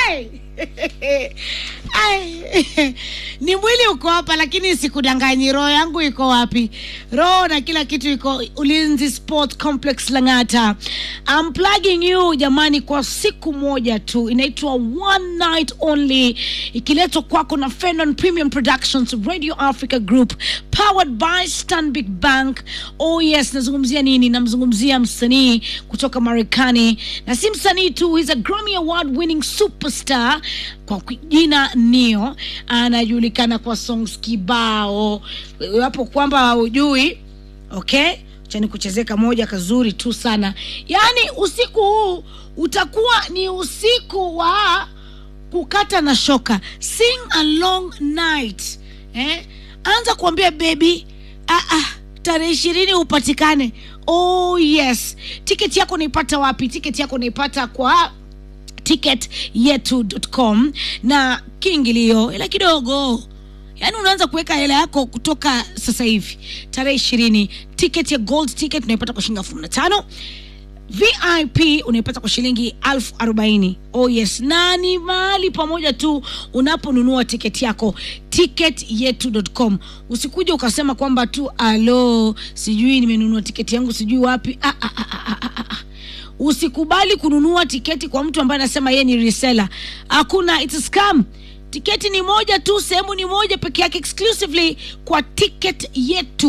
Ai! Ai! ni mwili uko hapa lakini sikudanganyi roho yangu iko wapi roho na kila kitu iko ulinzi sport complex langata I'm plugging you jamani kwa siku moja tu inaitwa one night only ikiletwa kwako na Fenon Premium Productions Radio Africa Group powered by Stanbic Bank oh yes nazungumzia nini namzungumzia msanii kutoka Marekani na si msanii tu he's a Grammy Award winning superstar kwa jina Neo anajulikana kwa songs kibao wapo kwamba hujui okay chani kuchezeka moja kazuri tu sana yaani usiku huu utakuwa ni usiku wa kukata na shoka sing a long night eh? anza kuambia bebi ah, ah, tarehe ishirini upatikane oh yes tiketi yako unaipata wapi tiketi yako unaipata kwa ticketyetu.com na kiingilio ila kidogo yaani unaanza kuweka hela yako kutoka sasa hivi tarehe ishirini ticket ya gold ticket unaipata kwa shilingi elfu kumi na tano vip unaipata kwa shilingi elfu arobaini oh yes na ni mahali pamoja tu unaponunua tiketi yako ticketyetu.com usikuja ukasema kwamba tu alo sijui nimenunua tiketi yangu sijui wapi ah, ah, ah, ah, ah, ah. usikubali kununua tiketi kwa mtu ambaye anasema yeye ni reseller hakuna it's a scam tiketi ni moja tu sehemu ni moja peke yake exclusively kwa ticket yetu